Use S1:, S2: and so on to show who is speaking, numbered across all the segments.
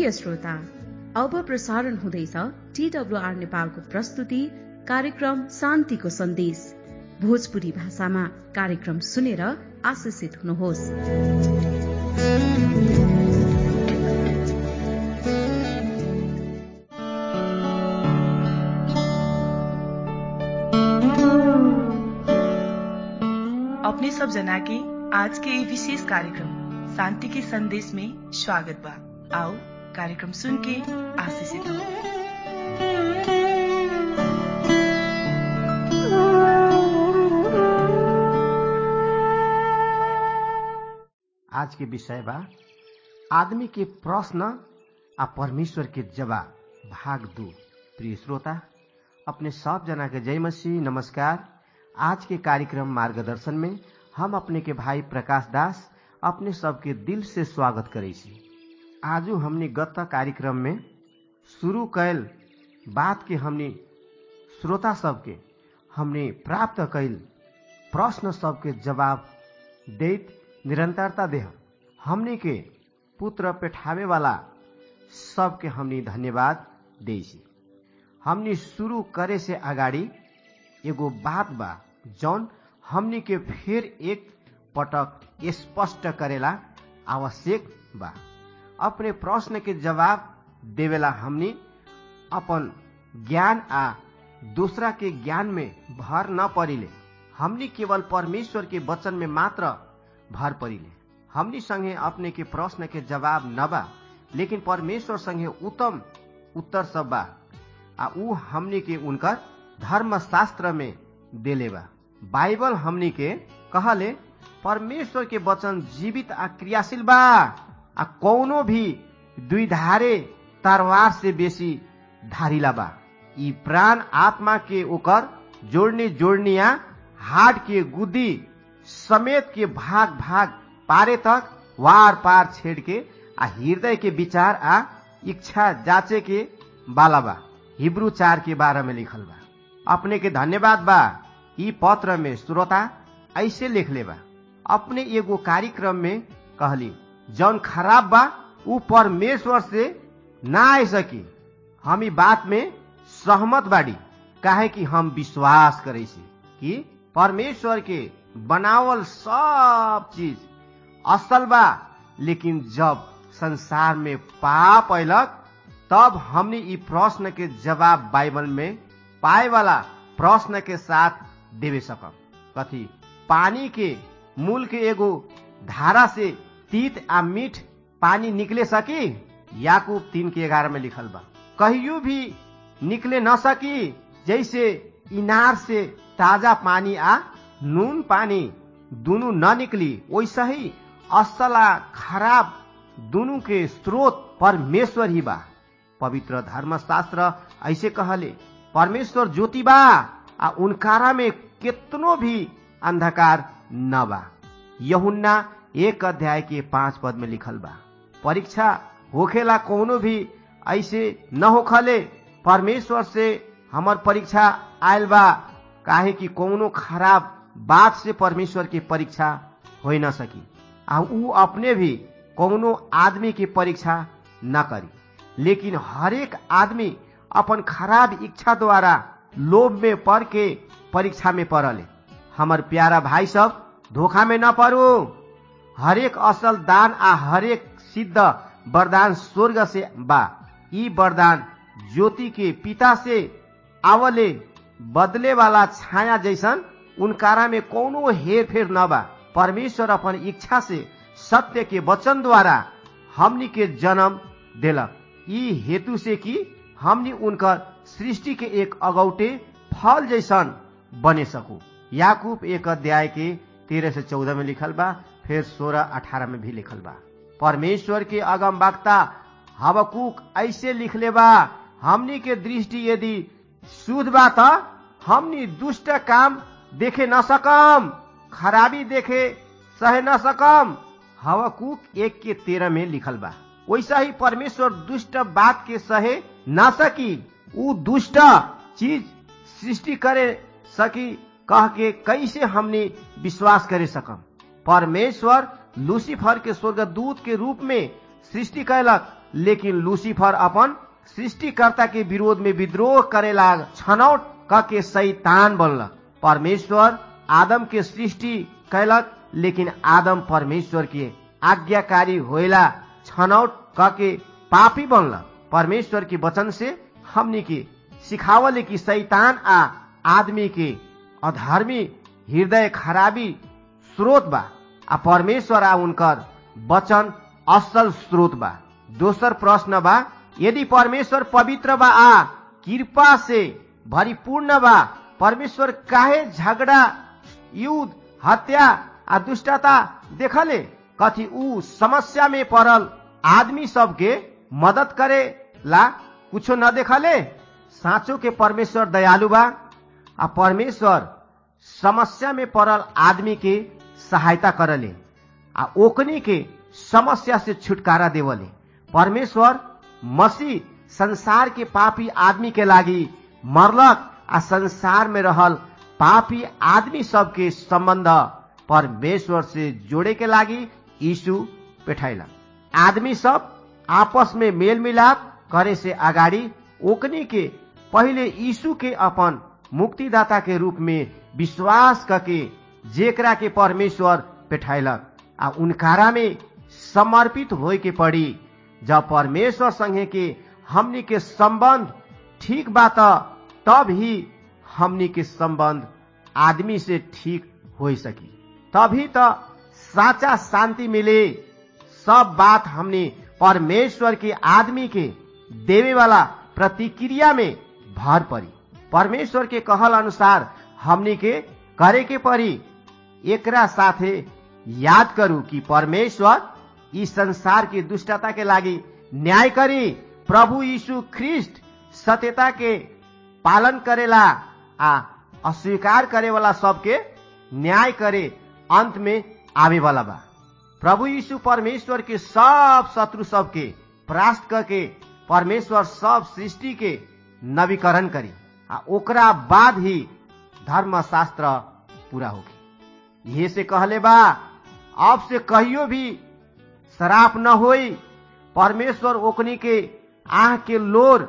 S1: प्रिय श्रोता अब प्रसारण हुँदैछ टीडब्लुआर नेपालको प्रस्तुति कार्यक्रम शान्तिको सन्देश भोजपुरी भाषामा कार्यक्रम सुनेर आशिषित हुनुहोस्
S2: अपने सब जना के आज के ये विशेष कार्यक्रम शांति के संदेश में स्वागत बा आओ कार्यक्रम सुन के आशीषित हो
S3: आज के विषय बा आदमी के प्रश्न आ परमेश्वर के जवाब भाग दू प्रिय श्रोता अपने सब जना के जय मसीह नमस्कार आज के कार्यक्रम मार्गदर्शन में हम अपने के भाई प्रकाश दास अपने सबके दिल से स्वागत करे छी आजू हमने गत कार्यक्रम में शुरू कैल बात के हमने श्रोता सबके हमने प्राप्त कैल प्रश्न सबके जवाब देत निरंतरता देह हमने के पुत्र पेठावे वाला सबके हमने धन्यवाद दे छी हमने शुरू करे से अगाडि एगो बात बा जौन हमने के फिर एक पटक स्पष्ट करेला आवश्यक बा अपने प्रश्न के जवाब देवेला हमने अपन ज्ञान आ दूसरा के ज्ञान में भर न परिले हमने केवल परमेश्वर के वचन में मात्र भर परिले हमनी संगे अपने के प्रश्न के जवाब न बा लेकिन परमेश्वर संगे उत्तम उत्तर सब बा आ ऊ हमनी के उनकर धर्म शास्त्र में देले बा बाइबल हमनी के कहले परमेश्वर के वचन जीवित आ क्रियाशील बा आ कौनो भी द्विधारे तरवार से बेसी धारिला बा ई प्राण आत्मा के ओकर जोड़नी जोड़निया हाड के गुदी समेत के भाग भाग पारे तक वार पार छेड़ के आ हृदय के विचार आ इच्छा जाचे के बाला बा हिब्रू चार के बारे में लिखल बा अपने के धन्यवाद बा ई पत्र में श्रोता ऐसे लिख ले बा अपने एगो कार्यक्रम में कहली जौन खराब बा ऊ परमेश्वर से ना आ सकी हम ई बात में सहमत बाड़ी काहे कि हम विश्वास करे छी कि परमेश्वर के बनावल सब चीज असल बा लेकिन जब संसार में पाप अयलक तब हमने ई प्रश्न के जवाब बाइबल में पाए वाला प्रश्न के साथ देवे सकब कथी पानी के मूल के एगो धारा से तीत आ मीठ पानी निकले सकी याकूब तीन के ग्यारह में लिखल बा कहियो भी निकले न सकी जैसे इनार से ताजा पानी आ नून पानी दोनों न निकली वैसा ही असल आ खराब दोनों के स्रोत परमेश्वर ही बा पवित्र धर्मशास्त्र ऐसे कहले परमेश्वर ज्योति बा आ उनकारा में कितनो भी अंधकार न बा यहुन्ना एक अध्याय के पांच पद में लिखल बा परीक्षा होखेला कोनो भी ऐसे न होखले परमेश्वर से हमर परीक्षा आयल बा काहे कि कोनो खराब बात से परमेश्वर की परीक्षा हो न सकी आ ऊ अपने भी कोनो आदमी की परीक्षा न करी लेकिन हरेक आदमी अपन खराब इच्छा द्वारा लोभ में पड़ के परीक्षा में पड़ले हमर प्यारा भाई सब धोखा में न पड़ो हरेक असल दान आ हरेक सिद्ध वरदान स्वर्ग से बा ई वरदान ज्योति के पिता से आवले बदले वाला छाया जैसन उनकारा में कोनो हेर फेर न बा परमेश्वर अपन इच्छा से सत्य के वचन द्वारा हमनी के जन्म देलक ई हेतु से कि हमनी उनकर सृष्टि के एक अगौटे फल जैसन बने सकू याकूब एक अध्याय के तेरह से चौदह में लिखल बा फिर सोलह अठारह में भी लिखल बा परमेश्वर के अगम वक्ता हवकूक ऐसे लिखले बा हमनी के दृष्टि यदि शुद्ध बा त हमनी दुष्ट काम देखे न सकम खराबी देखे सहे न सकम हवकूक एक के तेरह में लिखल बा वैसा ही परमेश्वर दुष्ट बात के सहे न सकी ऊ दुष्ट चीज सृष्टि करे सकी कह के कैसे हमने विश्वास करे सकम परमेश्वर लूसीफर के स्वर्गदूत के रूप में सृष्टि कैलक लेकिन लूसीफर अपन सृष्टिकर्ता के विरोध में विद्रोह करे लाग छनौट क के शैतान बनलक परमेश्वर आदम के सृष्टि कैलक लेकिन आदम परमेश्वर के आज्ञाकारी होइला छनौट क के पापी बनलक परमेश्वर के वचन से हमनी के सिखावले कि शैतान आ आदमी के अधर्मी हृदय खराबी स्रोत बा आ परमेश्वर आ उनकर वचन असल स्रोत बा दोसर प्रश्न बा यदि परमेश्वर पवित्र बा आ कृपा से भरिपूर्ण बा परमेश्वर काहे झगड़ा युद्ध हत्या आ दुष्टता देखले कथी ऊ समस्या में पड़ल आदमी सबके मदद करे ला कुछो न देखले साँचो के परमेश्वर दयालु बा आ परमेश्वर समस्या में पड़ल आदमी के सहायता करले आ ओकनी के समस्या से छुटकारा देवले परमेश्वर मसीह संसार के पापी आदमी के लागी मरलक आ संसार में रहल पापी आदमी सबके संबंध परमेश्वर से जोड़े के लागी यीशु पेठैलक आदमी सब आपस में मेल मिलाप करे से अगाडि ओकनी के पहिले यीशु के अपन मुक्तिदाता के रूप में विश्वास करके जेकरा के परमेश्वर पेठैलक आ उनकारा में समर्पित होय के पड़ी जब परमेश्वर संगे के हमनी के संबंध ठीक बा तब ही हमनी के संबंध आदमी से ठीक हो सकी तभी तो साचा शांति मिले सब बात हमने परमेश्वर के आदमी के देवे वाला प्रतिक्रिया में भर पड़ी परमेश्वर के कहल अनुसार हमनी के करे के पड़ी एकरा साथे याद करू कि परमेश्वर इस संसार की दुष्टता के लागी न्याय करी प्रभु यीशु ख्रिस्ट सत्यता के पालन करेला आ अस्वीकार करे वाला सबके न्याय करे अंत में आवे वाला बा प्रभु यीशु परमेश्वर के सब शत्रु सबके परास्त करके परमेश्वर सब सृष्टि के नवीकरण करी आ ओकरा बाद ही धर्मशास्त्र पूरा होगी ये से कहले बा अब से कहियो भी शराप न होई परमेश्वर ओकनी के आह के लोर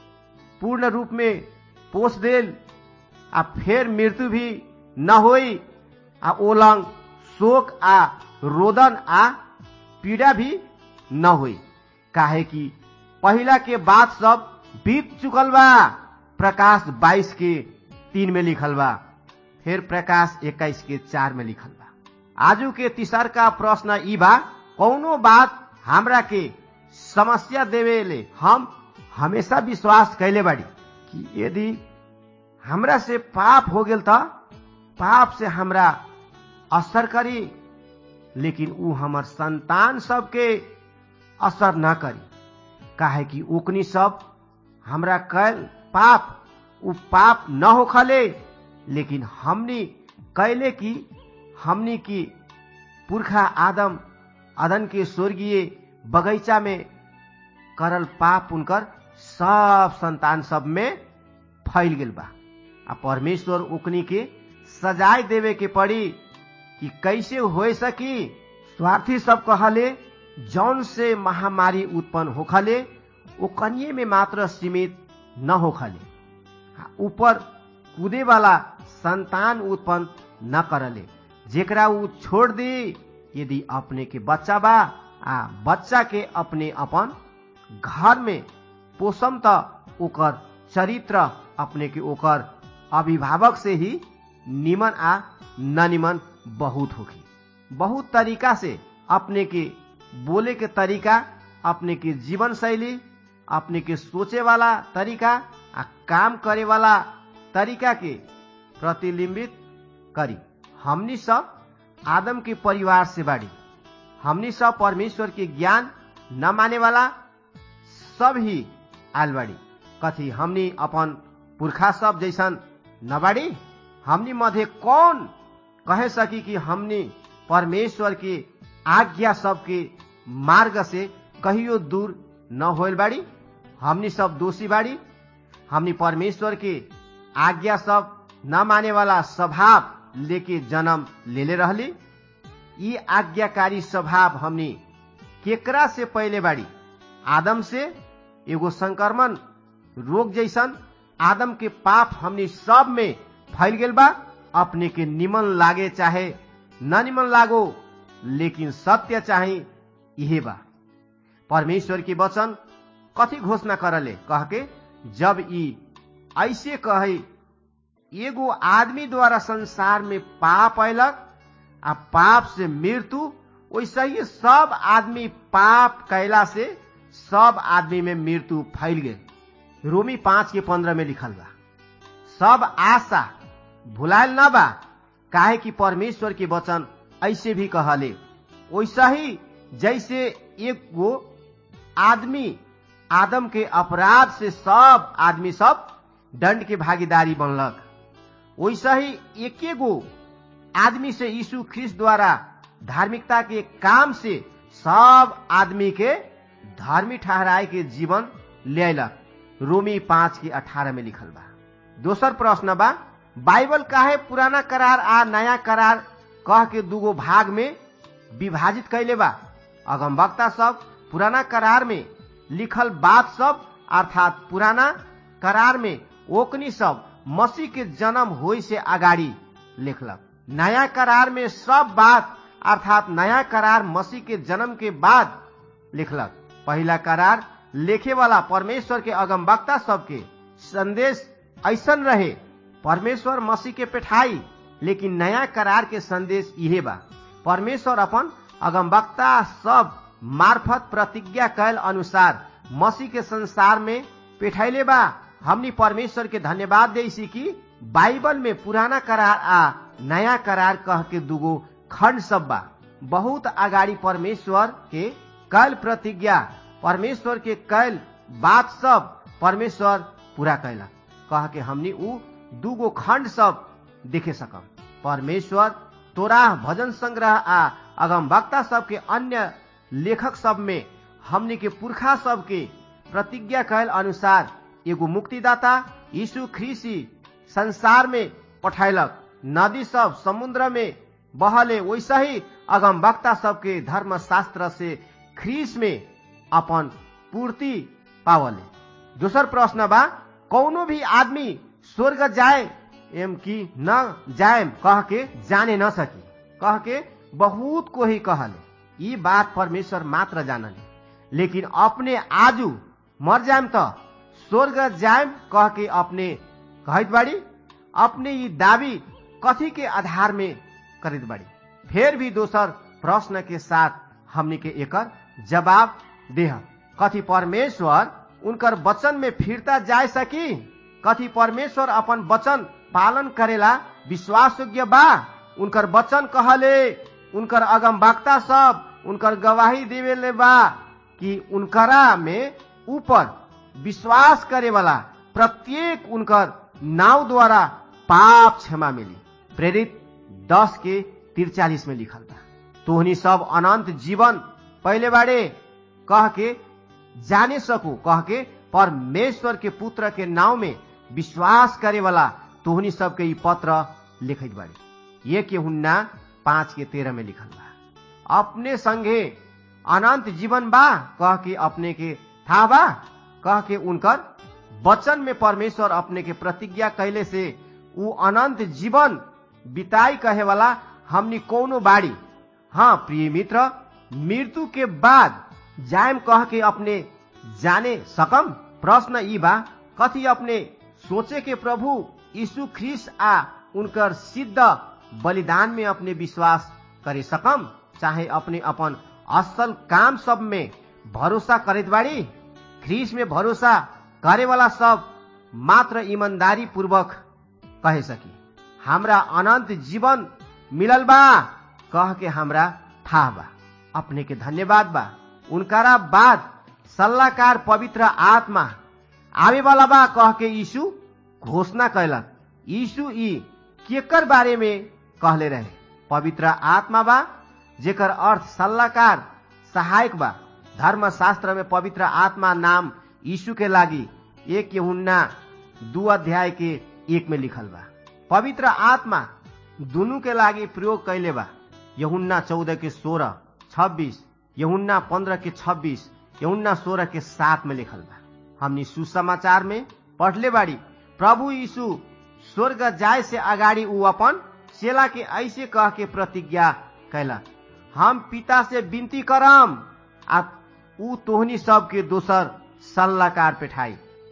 S3: पूर्ण रूप में पोष देल आ फेर मृत्यु भी न होई आ ओलंग शोक आ रोदन आ पीड़ा भी न होई काहे कि पहिला के बात सब बीत चुकल बा प्रकाश 22 के तीन में लिखल बा फिर प्रकाश 21 के चार में लिखल बा आजू के तीसर का प्रश्न ई बा कौनो बात हमरा के समस्या देवेले हम हमेशा विश्वास कैले बाड़ी कि यदि हमरा से पाप हो गेल त पाप से हमरा असर करी लेकिन ऊ हमर संतान सबके असर न करी काहे कि ओकनी सब हमरा कैल पाप ऊ पाप न होखले लेकिन हमनी कैले की हमनी की पुरखा आदम अदन के स्वर्गीय बगैचा में करल पाप उनकर सब संतान सब में फैल गेल बा आ परमेश्वर ओकनी के सजाय देवे के पड़ी कि कैसे हो सकी स्वार्थी सब कहले जौन से महामारी उत्पन्न होखले वो कन्ये में मात्र सीमित न होखले ऊपर कूदे वाला संतान उत्पन्न न करले जेकरा ऊ छोड़ दी यदि अपने के बच्चा बा आ बच्चा के अपने अपन घर में पोषम त ओकर चरित्र अपने के ओकर अभिभावक से ही निमन आ न निमन बहुत होगी बहुत तरीका से अपने के बोले के तरीका अपने के जीवन शैली अपने के सोचे वाला तरीका आ काम करे वाला तरीका के प्रतिबिंबित करी हमनी सब आदम के परिवार से बाड़ी हमनी सब परमेश्वर के ज्ञान न माने वाला सब ही आल बाड़ी कथी हमनी अपन पुरखा सब जैसन न बाड़ी हमनी मध्य कौन कहे सकी कि हमनी परमेश्वर के आज्ञा सबके मार्ग से कहियो दूर न होल बाड़ी हमनी सब दोषी बाड़ी हमनी परमेश्वर के आज्ञा सब न माने वाला स्वभाव लेके जन्म लेले रहली ई आज्ञाकारी स्वभाव हमनी केकरा से पहले बाड़ी आदम से एगो संक्रमण रोग जैसन आदम के पाप हमनी सब में फैल गेल बा अपने के निमन लागे चाहे न निमन लागो लेकिन सत्य चाहे यही बा परमेश्वर की वचन कथी घोषणा करले कह के जब ई ऐसे कहे एगो आदमी द्वारा संसार में पाप अयलक आ पाप से मृत्यु वैसे ही सब आदमी पाप कैला से सब आदमी में मृत्यु फैल गए रोमी पांच के पंद्रह में लिखल बा सब आशा भुलायल न बा काहे कि परमेश्वर के वचन ऐसे भी कहले वैसा ही जैसे एक गो आदमी आदम के अपराध से सब आदमी सब दंड के भागीदारी बनलक वैसा ही एके गो आदमी से यीशु ख्रिस्ट द्वारा धार्मिकता के काम से सब आदमी के धार्मिक ठहराए के जीवन ले रोमी पांच के अठारह में लिखल बा दोसर प्रश्न बा बाइबल काहे पुराना करार आ नया करार कह के दूगो भाग में विभाजित कैले बा अगम वक्ता सब पुराना करार में लिखल बात सब अर्थात पुराना करार में ओकनी सब मसीह के जन्म होई से अगाडि लिखलक नया करार में सब बात अर्थात नया करार मसीह के जन्म के बाद लिखलक पहला करार लेखे वाला परमेश्वर के अगम वक्ता सबके संदेश ऐसन रहे परमेश्वर मसीह के पेठाई लेकिन नया करार के संदेश इहे बा परमेश्वर अपन अगम वक्ता सब मार्फत प्रतिज्ञा कैल अनुसार मसीह के संसार में पेठैले बा हमनी परमेश्वर के धन्यवाद दे कि बाइबल में पुराना करार आ नया करार कह के दूगो खंड सब बा बहुत अगाडि परमेश्वर के कैल प्रतिज्ञा परमेश्वर के कैल बात सब परमेश्वर पूरा कैलक कह के हमनी ऊ दूगो खंड सब देखे सकम परमेश्वर तोराह भजन संग्रह आ अगम वक्ता सब के अन्य लेखक सब में हमनी के पुरखा सब के प्रतिज्ञा कैल अनुसार एगो मुक्तिदाता यीशु ख्रीसी संसार में पठैलक नदी सब समुद्र में बहले वैसा ही अगम वक्ता सबके धर्म शास्त्र से ख्रीस में अपन पूर्ति पावले दोसर प्रश्न बा कौनो भी आदमी स्वर्ग जाए एम की न जाए कह के जाने न सकी कह के बहुत को ही कहले ये बात परमेश्वर मात्र जानले लेकिन अपने आजू मर जाएम त स्वर्ग जाएम कह के अपने कहत बाड़ी अपने ये दावी कथी के आधार में करित बाड़ी फिर भी दोसर प्रश्न के साथ हमनी के एकर जवाब देह कथी परमेश्वर उनकर वचन में फिरता जाए सकी कथी परमेश्वर अपन वचन पालन करेला विश्वास योग्य बा उनकर वचन कहले उनकर अगम वक्ता सब उनकर गवाही देवेले बा कि उनकरा में ऊपर विश्वास करे वाला प्रत्येक उनकर नाव द्वारा पाप क्षमा मिली प्रेरित दस के तिरचालीस में लिखल बा तोहनी सब अनंत जीवन पहले बाड़े कह के जाने सकू कह के परमेश्वर के पुत्र के नाव में विश्वास करे वाला तोहनी सबके ई पत्र लिखित बाड़ी ये के हुन्ना पांच के तेरह में लिखल बा अपने संगे अनंत जीवन बा कह के अपने के था बा कह के उनकर वचन में परमेश्वर अपने के प्रतिज्ञा कैले से उ अनंत जीवन बिताई कहे वाला हमनी कोनो बाड़ी हाँ प्रिय मित्र मृत्यु के बाद जायम कह के अपने जाने सकम प्रश्न ई बा कथी अपने सोचे के प्रभु यीशु ख्रिस आ उनकर सिद्ध बलिदान में अपने विश्वास करे सकम चाहे अपने अपन असल काम सब में भरोसा करत बाड़ी ख्रिस में भरोसा करे वाला सब मात्र ईमानदारी पूर्वक कहे सकी हमरा अनंत जीवन मिलल बा कह के हमरा था बा अपने के धन्यवाद बा उनकारा बाद सल्लाहकार पवित्र आत्मा आवे वाला बा कह के यीशु घोषणा कैलक यीशु ई केकर बारे में कहले रहे पवित्र आत्मा बा जेकर अर्थ सल्लाहकार सहायक बा धर्म शास्त्र में पवित्र आत्मा नाम यीशु के लागी एक यहुन्ना दू अध्याय के एक में लिखल बा पवित्र आत्मा दुनू के लागी प्रयोग कैले बा यहुन्ना चौदह के सोलह छब्बीस यहुन्ना पंद्रह के छब्बीस यहुन्ना सोलह के सात में लिखल बा हमनी सुसमाचार में पढ़ले बाड़ी प्रभु यीशु स्वर्ग जाय से अगाडि ऊ अपन सेला के ऐसे कह के प्रतिज्ञा कैला हम पिता से विनती करम आ ऊ तोहनी सबके दोसर सल्लाहकार पेठाई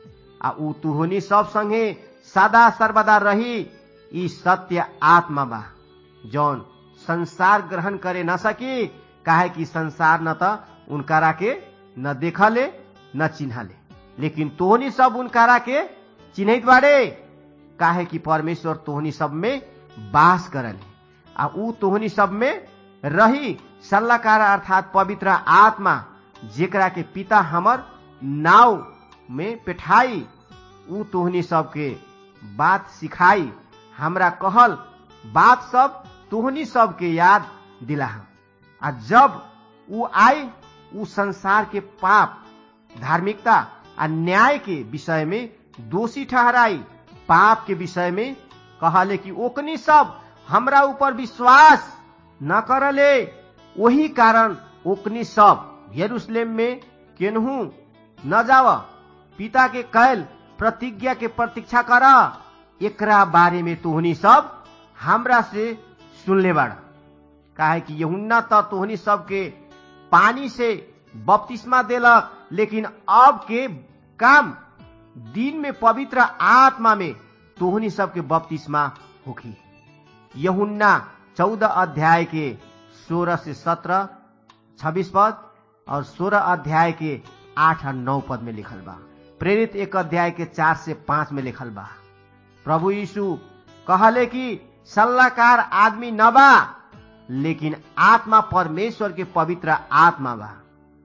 S3: आ ऊ तुहनी सब संगे सदा सर्वदा रही ई सत्य आत्मा बा जौन संसार ग्रहण करे न सकी काहे कि संसार न त उनकारा के न देखले न चिन्हले लेकिन तोहनी सब उनकारा के चिन्हित बाड़े काहे कि परमेश्वर तोहनी सब में बास करले आ ऊ तोहनी सब में रही सल्लाहकार अर्थात पवित्र आत्मा जेकरा के पिता हमर नाव में पेठाई ऊ तोहनी सबके बात सिखाई हमरा कहल बात सब तोहनी सबके याद दिला आ जब ऊ आई ऊ संसार के पाप धार्मिकता आ न्याय के विषय में दोषी ठहराई पाप के विषय में कहले कि ओकनी सब हमरा ऊपर विश्वास न करले वही कारण ओकनी सब यरूशलेम में केनहू न जाव पिता के कैल प्रतिज्ञा के प्रतीक्षा कर एकरा बारे में तोहनी सब हमरा से सुनले बाड़ा काहे कि यहुन्ना त तोहनी सबके पानी से बपतिस्मा देलक लेकिन अब के काम दिन में पवित्र आत्मा में तोहनी सबके बपतिस्मा होखी यहुन्ना चौदह अध्याय के सोलह से सत्रह छब्बीस पद और सोलह अध्याय के आठ और नौ पद में लिखल बा प्रेरित एक अध्याय के चार से पांच में लिखल बा प्रभु यीशु कहले कि सल्लाहकार आदमी न बा लेकिन आत्मा परमेश्वर के पवित्र आत्मा बा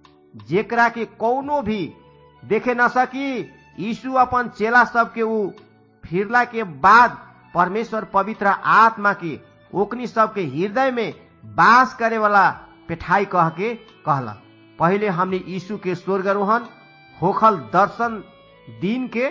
S3: जेकरा के कौनो भी देखे न सकी यीशु अपन चेला सबके ऊ फिरला के बाद परमेश्वर पवित्र आत्मा के ओकनी सबके हृदय में बास करे वाला पेठाई कह के कहला पहले हमने यीशु के स्वर्गारोहण होखल दर्शन दिन के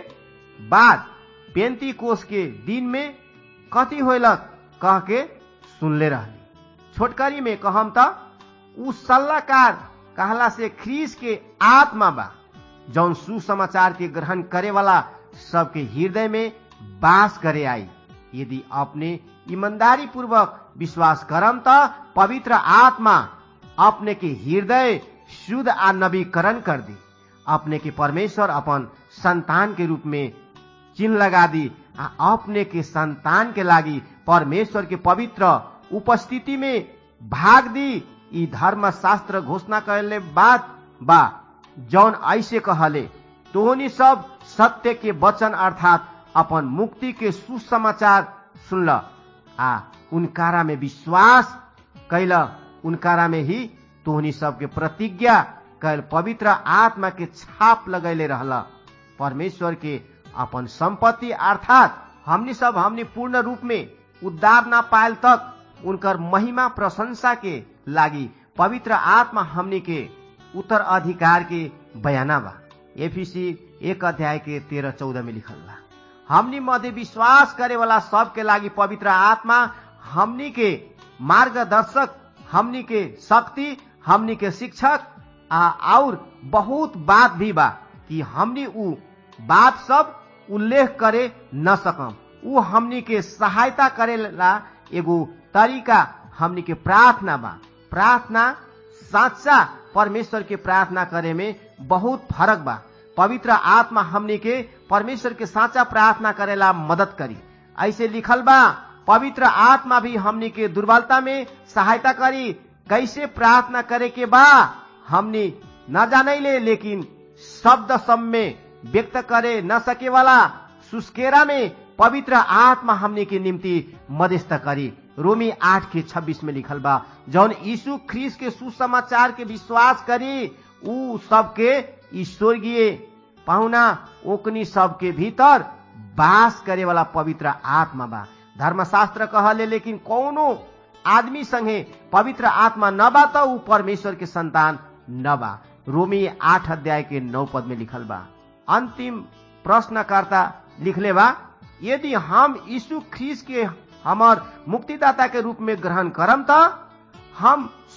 S3: बाद पेंती कोष के दिन में कति होलक कह के सुनले रहली छोटकरी में कहम त उ सल्लाहकार कहला से ख्रीस के आत्मा बा जौन सुसमाचार के ग्रहण करे वाला सबके हृदय में बास करे आई यदि अपने ईमानदारी पूर्वक विश्वास करम त पवित्र आत्मा अपने के हृदय शुद्ध आ नवीकरण कर दी अपने के परमेश्वर अपन संतान के रूप में चिन्ह लगा दी आ अपने के संतान के लागी परमेश्वर के पवित्र उपस्थिति में भाग दी ई धर्म शास्त्र घोषणा करले बात बा जौन ऐसे कहले तोहनी सब सत्य के वचन अर्थात अपन मुक्ति के सुसमाचार सुनल आ उनकारा में विश्वास कैल उनकारा में ही तोहनी सबके प्रतिज्ञा कैल पवित्र आत्मा के छाप लगैले रहल परमेश्वर के अपन संपत्ति अर्थात हमनी सब हमनी पूर्ण रूप में उद्धार न पायल तक उनकर महिमा प्रशंसा के लागी पवित्र आत्मा हमनी के उत्तर अधिकार के बयाना बा एफीसी एक अध्याय के तेरह चौदह में लिखल बा हमनी मध्य विश्वास करे वाला सबके लागी पवित्र आत्मा हमनी के मार्गदर्शक हमनी के शक्ति हमनी के शिक्षक आ और बहुत बात भी बा कि हमनी उ बात सब उल्लेख करे न सकम उ हमनी के सहायता करे ला एगो तरीका हमनी के प्रार्थना बा प्रार्थना साचा परमेश्वर के प्रार्थना करे में बहुत फरक बा पवित्र आत्मा हमनी के परमेश्वर के साचा प्रार्थना करेला मदद करी ऐसे लिखल बा पवित्र आत्मा भी हमनी के दुर्बलता में सहायता करी कैसे प्रार्थना करे के बा हमनी न जानैले लेकिन शब्द सब में व्यक्त करे न सके वाला सुस्केरा में पवित्र आत्मा हमने के निम्ति मध्यस्थ करी रोमी आठ के छब्बीस में लिखल बा जौन यीशु ख्रीस के सुसमाचार के विश्वास करी उ सबके स्वर्गीय पाहुना ओकनी सबके भीतर बास करे वाला पवित्र आत्मा बा धर्मशास्त्र कहले लेकिन कौनो आदमी संगे पवित्र आत्मा न बा त ऊ परमेश्वर के संतान न बा रोमी आठ अध्याय के नौ पद में लिखल बा अंतिम प्रश्नकर्ता लिखले बा यदि हम यीशु ख्रीस के हमर मुक्तिदाता के रूप में ग्रहण करम त हम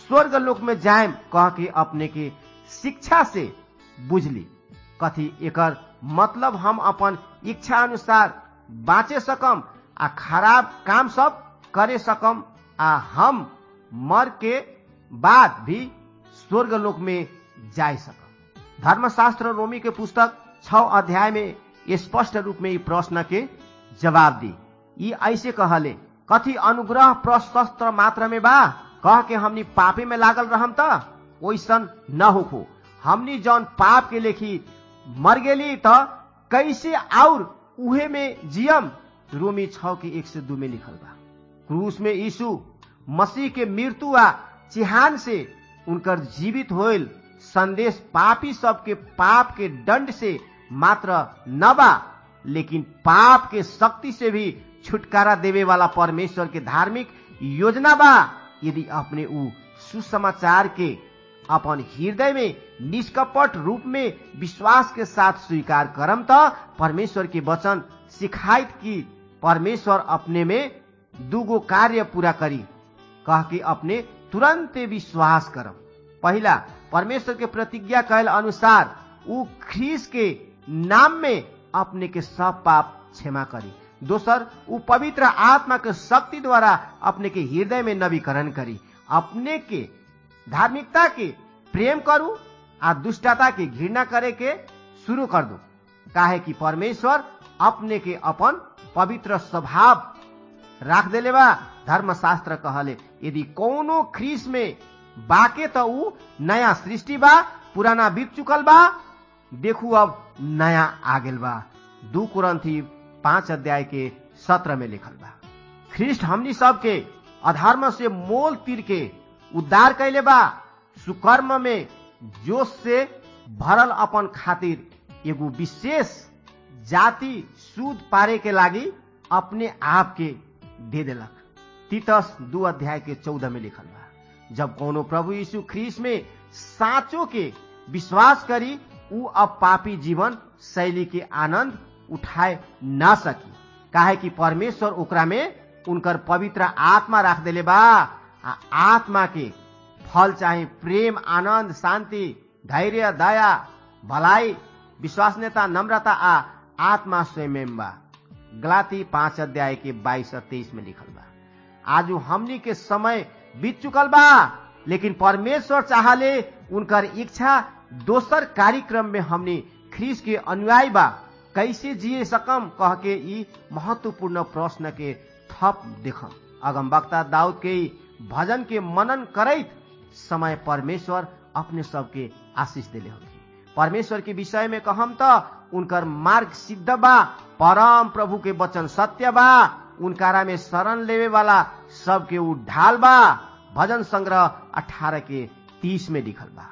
S3: स्वर्ग लोक में जायम कह के अपने के शिक्षा से बुझली कथी एकर मतलब हम अपन इच्छा अनुसार बाँचे सकम आ खराब काम सब करे सकम आ हम मर के बाद भी स्वर्ग लोक में जाय सकम धर्मशास्त्र रोमी के पुस्तक छ अध्याय में स्पष्ट रूप में ई प्रश्न के जवाब दी ई ऐसे कहले कथी अनुग्रह प्रशस्त्र मात्र में बा कह के हमनी पापे में लागल रहम त ओइसन न होखो हमनी जौन पाप के लेखी मर गेली त कैसे और उहे में जियम रोमी छ के एक से दू में लिखल बा क्रूस में यीशु मसीह के मृत्यु आ चिहान से उनकर जीवित होल संदेश पापी सबके पाप के दंड से मात्र न बा लेकिन पाप के शक्ति से भी छुटकारा देवे वाला परमेश्वर के धार्मिक योजना बा यदि अपने ऊ सुसमाचार के अपन हृदय में निष्कपट रूप में विश्वास के साथ स्वीकार करम त परमेश्वर के वचन सिखाइत कि परमेश्वर अपने में दूगो कार्य पूरा करी कह के अपने तुरंत विश्वास करम पहला परमेश्वर के प्रतिज्ञा कैल अनुसार ऊ ख्रीस के नाम में अपने के सब पाप क्षमा करी दोसर ऊ पवित्र आत्मा के शक्ति द्वारा अपने के हृदय में नवीकरण करी अपने के धार्मिकता के प्रेम करू आ दुष्टता के घृणा करे के शुरू कर दू काहे कि परमेश्वर अपने के अपन पवित्र स्वभाव राख देले बा धर्मशास्त्र कहले यदि कोनो ख्रीस में बाके त ऊ नया सृष्टि बा पुराना बीत चुकल बा देखू अब नया आ गेल बा दू कुरंथी पांच अध्याय के सत्र में लिखल बा ख्रिस्ट हमनी सबके अधर्म से मोल तीर के उद्धार कैले बा सुकर्म में जोश से भरल अपन खातिर एगो विशेष जाति सूद पारे के लागी अपने आप के दे देलक तीतस दू अध्याय के चौदह में लिखल बा जब कोनो प्रभु यीशु ख्रीस में साचो के विश्वास करी ऊ अब पापी जीवन शैली के आनंद उठाए ना सकी काहे कि परमेश्वर ओकरा में उनकर पवित्र आत्मा राख देले बा आ आत्मा के फल चाहे प्रेम आनंद शांति धैर्य दया भलाई विश्वासनीयता नम्रता आ आत्मा स्वयं बा गलाती पांच अध्याय के बाईस और तेईस में लिखल बा आज हमनी के समय बीत चुकल बा लेकिन परमेश्वर चाहले उनकर इच्छा दोसर कार्यक्रम में हमनी ख्रीस के अनुयायी बा कैसे जिए सकम कह के ई महत्वपूर्ण प्रश्न के थप देखम अगम वक्ता दाऊद के भजन के मनन करैत समय परमेश्वर अपने सबके आशीष दिले होगी परमेश्वर के विषय में कहम त उनकर मार्ग सिद्ध बा परम प्रभु के वचन सत्य बा उनकारा में शरण लेवे वाला सबके उ ढाल बा भजन संग्रह अठारह के तीस में लिखल बा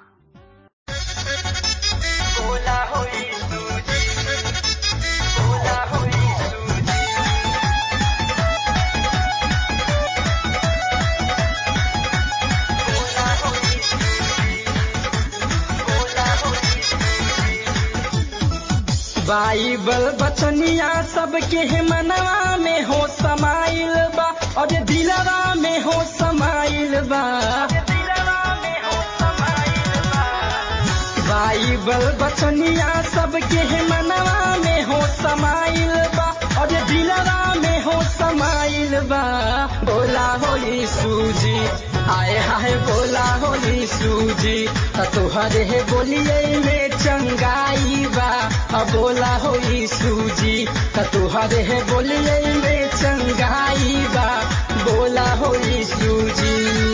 S4: बाइबल बचनिया सबके मनवा में हो समाइल बा और दिलवा में हो समाइल बा बाइबल बचनिया सबके मनवा में हो समाइल बा और दिलवा में हो समाइल बा बोला होली सूजी आए हाय बोला होली सूजी तुहरे हे बोलिए में चंगाई बा बोला होली सूजी तुहरे हे बोलिए में चंगाई बा बोला होली सूजी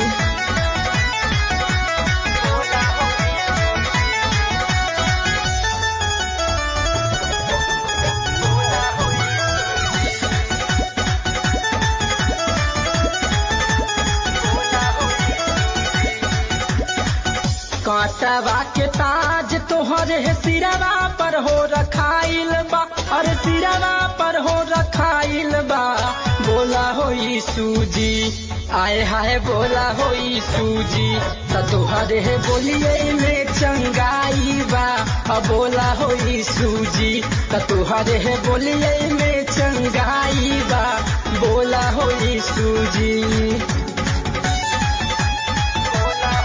S4: कांटवा के ताज तोहरे सिरवा पर हो रखाइल बा और सिरवा पर हो रखाइल बा बोला होई सूजी आए हाय बोला होई सूजी तोहरे बोलिए में चंगाई बा बोला होई सूजी तोहरे बोलिए में चंगाई बा बोला होई सूजी बोला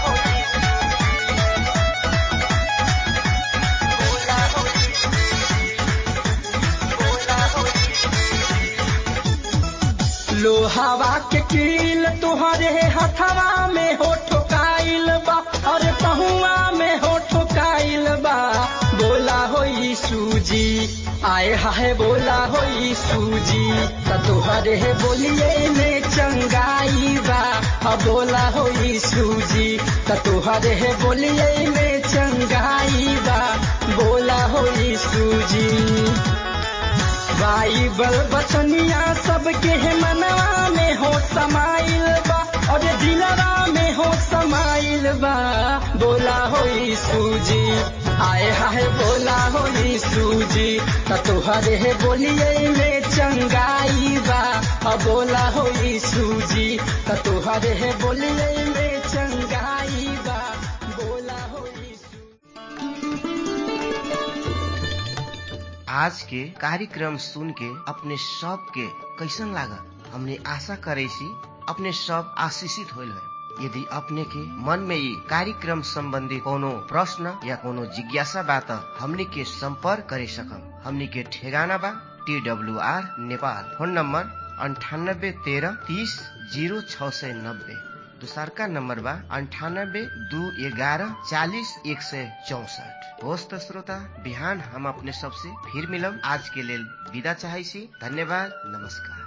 S4: हाय बोला हो सूजी त तोहरे बोलिए में चंगाई बा हा बोला हो सूजी त तोहरे बोलिए में चंगाई बा बोला हो सूजी बाइबल बचनिया सबके मनवा में हो समाइल बा और दिलवा में हो समाइल बा बोला हो सूजी आए हाय बोला हो सूजी त तोहरे बोलिए में चंगाई बा आ बोला हो सूजी त तोहरे बोलिए में चंगाई बा बोला हो
S3: आज के कार्यक्रम सुन के अपने सब के कैसन लागल हमने आशा करे सी अपने सब आशीषित होल है यदि अपने के मन में ये कार्यक्रम संबंधी कोनो प्रश्न या कोनो जिज्ञासा बा त हमनी के संपर्क करे सकम हमनी के ठेगाना बा T W R Nepal phone number अंठानब्बे तेरह तीस जीरो छ सय नब्बे दोसरका नम्बर बा अन्ठानब्बे दू एघारह चालिस एक सय चौसठ होस् त श्रोता बिहान हम अपने सबसे फिर मिलब आज के लेल विदा चाहै छी धन्यवाद नमस्कार